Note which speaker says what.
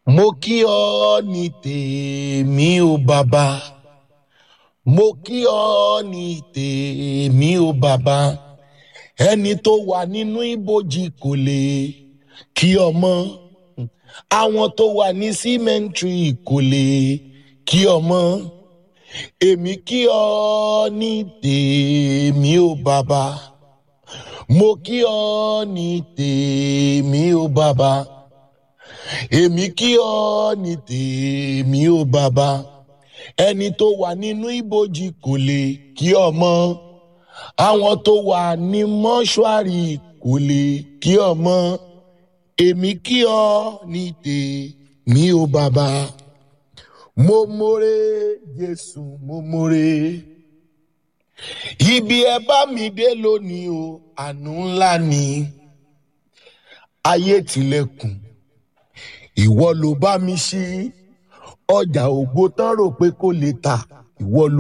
Speaker 1: mo kí ọ ní tèmi o bàbá mo kí ọ ní tèmi o bàbá ẹni tó wà nínú ibojì kò lè kí ọmọ àwọn tó wà ní símẹ́ǹtì kò lè kí ọmọ èmi kí ọ ní tèmi o bàbá mo kí ọ ní tèmi o bàbá èmi kí ọ ní tèmi o bàbá ẹni tó wà nínú ibojì kò lè kí ọmọ àwọn tó wà ní mọ́ṣúárì kò lè kí ọmọ èmi kí ọ ní tèmi o bàbá mo mórè jésù mo mórè ibi ẹ bá mi dé lónìí o àánú ńlá ni ayé tilẹ̀kùn ìwọ ló bá mi ṣí ọjà ògbó tán rò pé kò lè tà ìwọ ló.